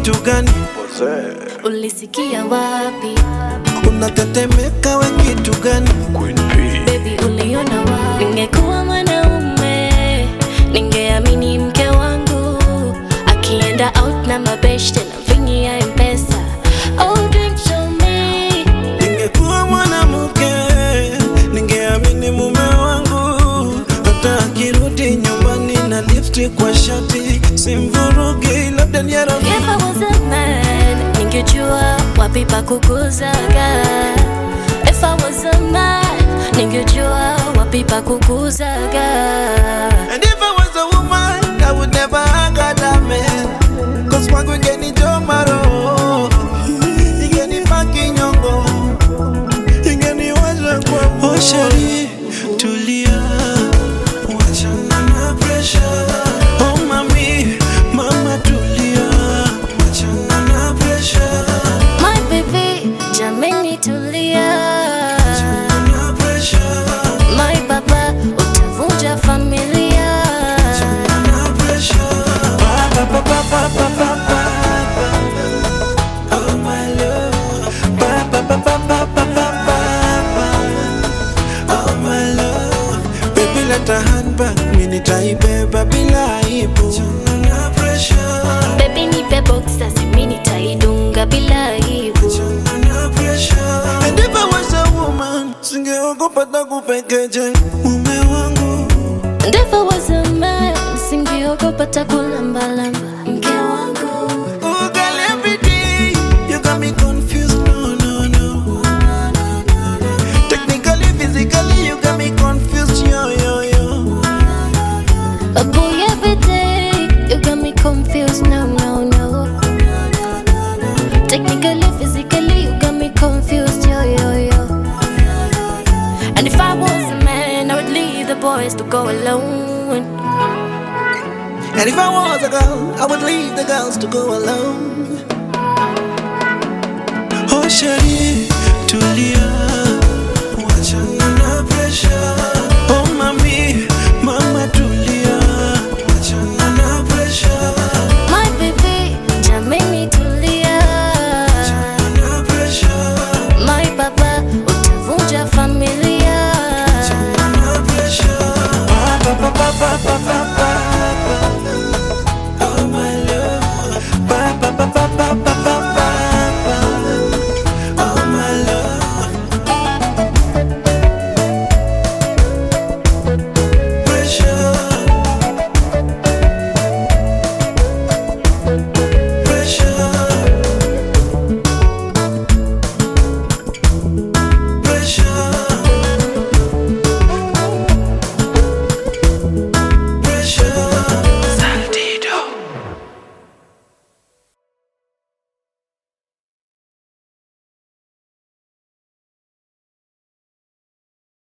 kitu gani? Ulisikia wapi? Unatetemeka we kitu gani? Baby uliona wapi? Ningekuwa mwanaume ningeamini mke wangu akienda out na mabeshte na vingi ya mpesa oh, drink to me Ningekuwa mwanamke ningeamini mume wangu, hata akirudi nyumbani na lipstick kwa shati simvurugi, labda ni rafiki If I was a man, ningejua wapi pa kukuzaga. If I was a man, ningejua wapi pa kukuzaga. And if I was a woman, I would never hug that man. Cause kwangu ingeni jomaro, ingeni paki nyongo, ingeni waza kwa Oh shari, tulia, wachana na pressure. Oh mami, mama tulia, wachana na pressure. My baby, jameni tulia. Na pressure, My baba, utavunja familia. na pressure. Ba, ba, ba, ba, ba, ba, ba, ba. Oh my love, ba, ba, ba, ba, ba, ba, ba, ba, ba. Oh my love, baby leta handbag, mimi nitaibeba bila aibu. Na pressure, Baby nipe boxer, mimi nitaidunga bila aibu. na pressure. And if I was a woman, singeogopa takupekeje mume wangu. And if I was a man, singeogopa takulambalamba mke wangu. Oh girl, every day you got me confused. No, no, no. Technically, physically, you got me confused. Yo, yo, yo. A boy every day, you got me confused. No, no, no. Technically, physically, you got me confused. Yo, yo, yo. And if I was a man, I would leave the boys to go alone. And if I was a girl, I would leave the girls to go alone. Oh, Shari, tulia, wachana na pressure.